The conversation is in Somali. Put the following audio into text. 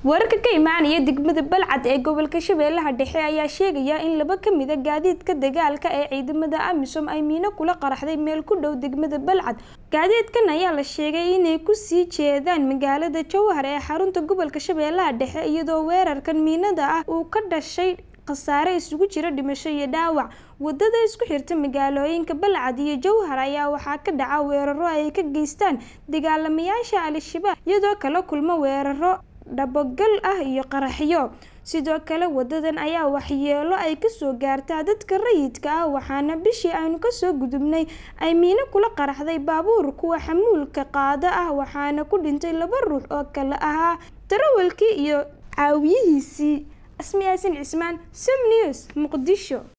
wararka ka imaanaya degmada balcad ee gobolka shabeellaha dhexe ayaa sheegaya in laba ka mid a gaadiidka dagaalka ee ciidamada amisom ay miino kula qaraxday meel ku dhow degmada balcad gaadiidkan ayaa la sheegay inay kusii jeedaan magaalada jowhar ee xarunta gobolka shabeellaha dhexe iyadoo weerarkan miinada ah uu ka dhashay khasaare isugu jira dhimasho iyo dhaawac wadada isku xirta magaalooyinka balcad iyo jowhar ayaa waxaa ka dhaca weeraro ay ka geystaan dagaalamayaasha al-shabaab iyadoo kala kulmo weeraro dhabogal ah iyo qaraxyo sidoo kale wadadan ayaa waxyeelo ay kasoo gaartaa dadka rayidka ah waxaana bishii aynu kasoo gudubnay ay miino kula qaraxday baabuur kuwa xamuulka qaada ah waxaana ku dhintay laba ruux oo kale ahaa darawalkii iyo caawiyihiisii asmi yaasin cismaan sam news muqdisho